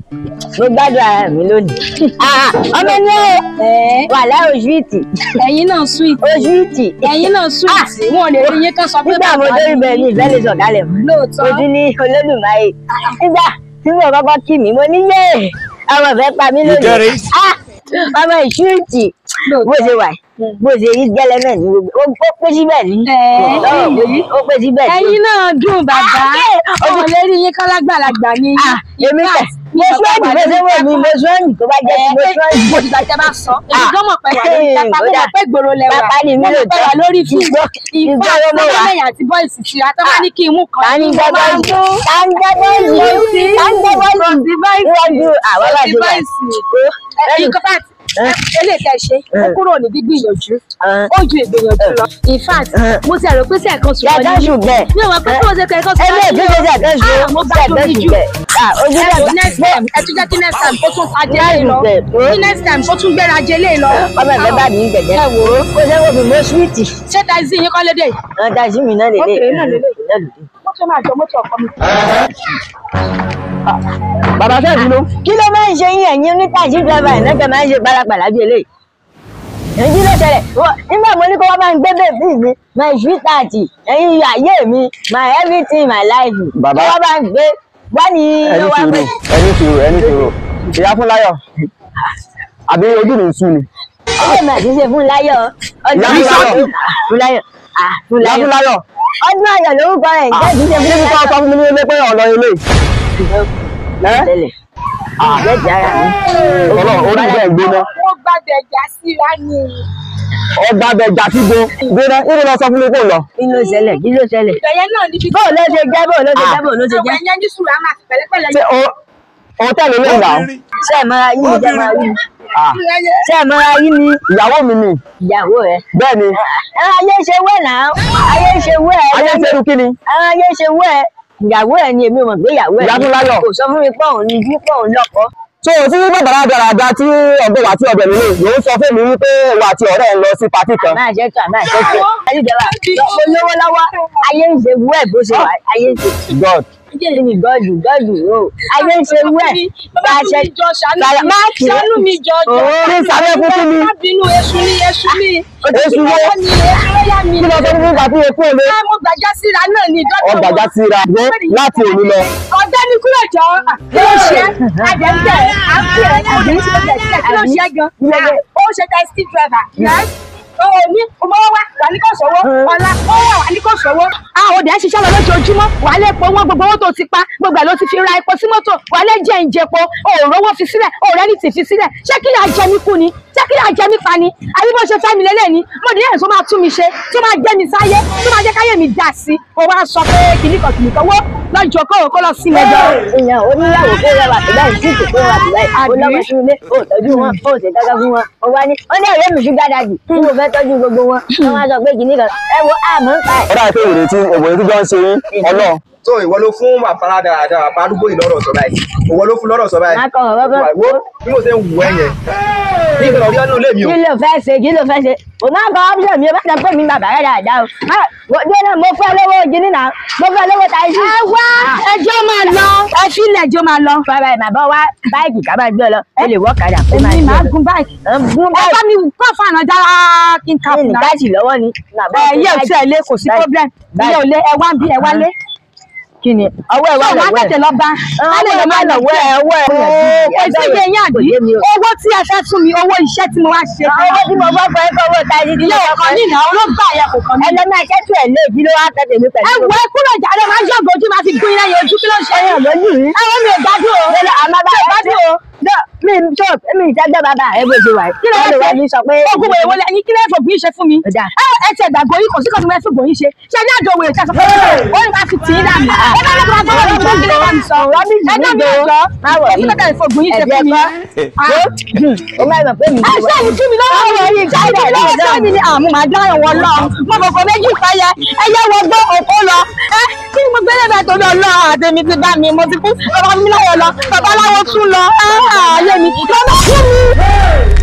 mo gbádùn ara mi lónìí. Ah, ọmọ ní ẹ wà láì oṣùìtì ẹ̀yin náà sweet oṣùìtì. ẹ̀yin náà sweet wọn ò lè rí yín kán sọ pé nígbà mo dé ibẹ̀ ní ìfẹ́ lè sọ̀kalẹ̀ mọ́. lóòótọ́ mo ti ní olódùmarè. nígbà tí mo kọ́kọ́ kí mi mo ní yé ọmọ ìfẹ́ pa mí lónìí. get it? Ah, ọmọ ìṣúìtì bó ṣe wà yìí, bó ṣe rí gẹ́lẹ́mẹ̀ ní gbogbo ó ó pé síbẹ̀ ní. Ẹ̀, Lọ́rọ̀ pé sí, ó pé síbẹ̀ ní. ẹ̀yin náà dùn bàbá Ah, wọn ò lè rí yín kán lágbàlagbà ní Ah, èmi tẹ̀ mo sọ́ọ̀nì bó ṣe wọ̀ mí mo sọ́ọ̀nì tó bá jẹ́ ti mo sọ́ọ̀nì. mo ti gbàjẹ́ bá sọ èmi Ah. gan mọ̀ pé wà lórí Eh, pápá mo kódà. mọ̀ pé gbòòrò lẹ wà Pápá ni mi mo lò mọ̀ pé tán. wà lórí fíìmù Ìgbọ́- ìfà ìgbọ́ ló mọ̀ wá. sọ́kọ́lẹ́yìn àti bọ́ìsì tira tó bá ní kí n mú kan ta ni mo jẹ́ máa ń bọ́ọ̀lù mú ta ni jẹ́ bọ́ọ̀lù ta ni jẹ́ bọ́ọ̀lù níwájú àwọn bá ti ṣe wà. bọ́ìsì ẹ̀yin kan bá eléyìí tẹ́ ṣe ó kúrò ní gbígbìyànjú ó ju ìgbìyànjú lọ in fact mo ti rò pé sí ẹ̀kan sùn Yàtọ̀ ṣùgbẹ́. mi ò mọ̀ pé kí wọ́n ṣe kẹ́kọ̀ọ́ sùn Ẹgbẹ́ ìdíje ṣẹ̀kẹ́ ṣe Ah, mo gbádùn ṣẹ̀kẹ́ mi jù. ṣùgbẹ́. Ojú ẹ wò dàgbà. next time ẹ tún jẹ́ kí next time kó tún ajé lé lọ Bẹ́ẹ̀. kí next time kó tún gbéra ajé lé lọ. Ọmọ ẹ̀fẹ́ bá mi ń gẹ̀gẹ́. ẹ wò ó Kó ṣe wọ́n fi mọ́ súwìtì. ṣé taxi yín kọ́ lédè Wọ́n ta sí mi náà lélẹ̀. Okay, náà lélẹ̀. mọ́tò máa jọ mọ́tò ọkọ mi. Bàbá fẹ́ bínú. Kí ló máa ń ṣe yín ẹ̀yin ní taxi driver ẹ̀ náà máa ń ṣe pálapàla bí eléyìí? Èyí ló ṣẹlẹ̀. Wọ́n- Nígbà mo ní kó wá máa ń gbé bèbí mi, my sweetheart, ẹ̀yin ayé mi, my everything, my life. Bàbá. Kó wá máa ń gbé. Wá ní ẹni ló wá sùúrù pé. ẹni sùúrù ẹni sùúrù ìyá fún láyọ̀ àbí ojú mi ń sú ni Ilé mi àti ṣe fún láyọ̀. Ọdún Ìyá fún ayọ̀. láyọ̀. Fún láyọ̀. Ah, fún ìyá fún láyọ̀. láyọ̀ Ọdún ayọ̀ lórúkọ rẹ̀ ń jẹ́ ìdíje fún níbi tó sọ láyọ̀. fún mi ní ilé pé ọ̀nà ilé ẹ́ Tẹ́lẹ̀. Àbẹ́jì ara mi. ọ̀nà orí ìgbẹ́ ìgbóná wọ́n gbàdé ẹja síra ni. ọgbà bẹjà tí gbó gbóná níbi lọ sọ fún mi kò lọ Kí ló ṣẹlẹ̀? Kí ló ṣẹlẹ̀? ìbẹ̀yẹ náà níbi Bóò ló ṣe jẹ́? Bóò ló ṣe jẹ́? Bóò ló ṣe ọ̀pọ̀ jẹ́? ẹ̀yẹ́ ní sùúrù àmà àti pẹ̀lẹ́pẹ̀lẹ́ ṣé o òun tẹ̀lé lè là ó Ṣé ẹ̀ mọ́ra yín ni jẹ́ máa rí? Ah, Ṣé ẹ̀ mọ́ra yín ni ìyàwó mi ni ìyàwó rẹ̀? bẹ́ẹ̀ ni Ẹ ayé ṣe wẹ̀ náà. Ayé ṣe wẹ̀. ayé ń ṣerú kí ni Ẹ ayé ṣe wẹ̀. Ìyàwó ẹ̀ ni èmi ò mọ̀ pé ìyàwó ẹ̀ Ìyá ni. fún láyọ̀. Kò sọ fún mi pé òun ni bí pé òun lọ́kọ. so tí bàbá dáradá tí ọgbẹ́ wa tí ọbẹ̀ mi lè yóò sọ fún mi wípé wà àti ọ̀rẹ́ ẹ̀ ń lọ sí patí kan Máa ṣe tó àmà ṣe tó. Ayédèwà mo lówó lọ́wọ́. Ayé ń ṣe wẹ̀ bó ṣe wà. Ayé ń ṣe god kí ni gọ́ọ̀dù gọ́ọ̀dù o. Ayé ń ṣe wẹ̀. Bá a ṣe jọ ṣàánú Ṣàlà- mi má kì í. ṣàánú mi jọ jọ. Kí n sáré fún kí ni? má bínú èṣù ni èṣù ni. Èṣù wo? Ìgbàgbọ́ ni èṣù ló yá mi. kí lọ sọ fún mi pàtí epo èlé Ẹ, mo gbàjá síra náà ni dọ́tọ̀ ọgbàjá wọn. ti ra gbé láti òní lọ ọ̀dọ́ ni kúrò jọ kí ló ṣe àjẹjẹ à ń pè é àjẹjẹ sílẹ̀ sílẹ̀ kí ló ṣe gan ó ṣe taxi driver owó ní ọmọ wa wà ní kò sówó ọ̀la ó wà wà ní kò sówó. a ò dẹ̀ ṣiṣẹ́ lọ lójoojúmọ́ wà á lè po owó gbogbo owó tó ti pa gbogbo ẹ̀ ló ti fi ra epo sí mọ́tò wà á lè jẹ ìjẹpo òòrùn owó fi sílẹ̀ òòrùn ẹni tì fi sílẹ̀ ṣé kí yà jẹ mí kú ni ṣé kí yà jẹ mí pa ni àbí bó ṣe fẹ́ mi lélẹ̀ ni mo ní ẹ̀sùn máa tún mi ṣe tó máa gbé mi sáyé tó máa jẹ́ káyé mi dà sí mo wá sọ pé kìnnìkan kìnnìkan wó lọ́jọ́ kó kó lọ sí mẹ́jọ. èèyàn oníyàwó kó rẹwà tó báyìí tí kò kó rẹwà tó báyìí ó lọ́mọ sí ilé ó tọ́jú wọn ó ṣe dáadáa fún wọn ó wá ní ó ní ọ̀rẹ́ mi ṣúgà dàdì tí mo fẹ́ tọ́jú gbogbo wọn wọn wá sọ pé kìíní kan ẹ wo àmọ́ ń pa ẹ̀. ó dàbí pé ìrètí òbòrè tí jọ ń ṣe yín ọlọ́run so ìwọ ló fún bàbá dáadáa bàbá arúgbó yìí lọ́rọ̀ sọ báyìí ìwọ ló fún lọ́rọ̀ sọ báyìí má kọ ọ̀rọ̀ bọ́ wo bí mo ṣe ń wù ẹ́ yẹn ní ìgbà ọ̀rí ọdún ilé mi o kí ló fẹ́ ṣe kí ló fẹ́ ṣe o máa kọ ọ́pṣọ̀n mi o bá sọ pé mi bàbá rẹ̀ dáadáa o má wọ́n dé náà mo fẹ́ lówó jíní náà mo fẹ́ lówó táyì. ẹ wá ẹjọ́ máa lọ ẹ fílẹ̀ ẹjọ́ máa lọ. fara ẹ̀ màá bọ́ wá báìkì ká máa gbé ọ lọ o lè wọ́ kàdà pé máa èmi gbé máa ọ lọ. gun báyìí. Ẹ gún ẹ bá báìkì mi kọ́ fànà dára kí n kà ní fún náà. gáàsì lọ́wọ́ ni. ẹ yé òtí ẹ lé kò sí Báyìí. problem Báyìí. ilé ò lé ẹ wá ń bí ẹ wá lé. kí ni ọwọ́ ẹ̀ wà ṣé wàá lọ́wọ́ ẹ̀. tètè lọ bá á lè lọ máa lọ lọ́wọ́ ẹ̀ ọwọ́ ẹ̀ ooo kò sí iye yín àbí Kò yé mi o. owó tí ẹ fẹ́ fún mi owó iṣẹ́ tí mo wá ṣe fún owó tí mo bọ́ fọ ẹ̀kọ́ owó táyì tí ilé mo ọkàn ní ìnáwó ló gbà yẹ kò kàn mí. ẹ lọ máa ṣẹ́tù ẹ̀ lé ìdílé wa tẹ̀lé mi pẹ̀lú. ẹ wọ ẹ kúrò jáde máa yọ̀gò ojú máa fi gún iná yẹn ojú kí ló ń ṣe ẹyàn lójú rí. ẹ wọ́n mi ò gbádùn o. lọ́lọ́ àmọ́ bá ẹ gbádùn o. Dọ́ mi tó mi ìtẹ́gbẹ́ bàbá rẹ bó ṣe wà yìí. kí ló Wọ́n lè wá wá ṣe ní sọ pé. ogun wèrè wọlé ẹyin kí ló fò gbìn ṣe fún mi. Ó dáa. ẹ ẹ ti ẹgbàgbọ́ yìí kò sí kọ́sùn mẹ́fì gbòyìn ṣe ṣe ní àjọ wèrè tí a sọ pé ó ní máa fi tì í dànù. ẹ bá lọ́kọ́ bá gbọ́dọ̀ ìjọ kí ló bá mi sọ. Rọ́bìsì ẹ dá mi nígboro. ọjọ́ Má wọ̀ èyí yìí. tó tẹ̀lé fò gbòyìn ṣe fún mi. Ó máa mọ̀ pé mi ẹ ṣé ìjú mi lọ́wọ́ rẹ̀ yìí ṣé ìjú mi lọ́wọ́ sẹ́mi ni àmú màá dáhùn wọn lọ mo kòkò méjì fẹ́yẹ ẹyẹ wọ gbọ́ òkú lọ ẹ kí ni mo gbé lẹ́bẹ̀ẹ́ tó lọ lọ àtẹ̀mí ti bá mi mo ti kú bàbá mi láyọ̀ lọ bàbá láwọ̀ tún lọ ẹ ààyè mi lọ́nà fún mi.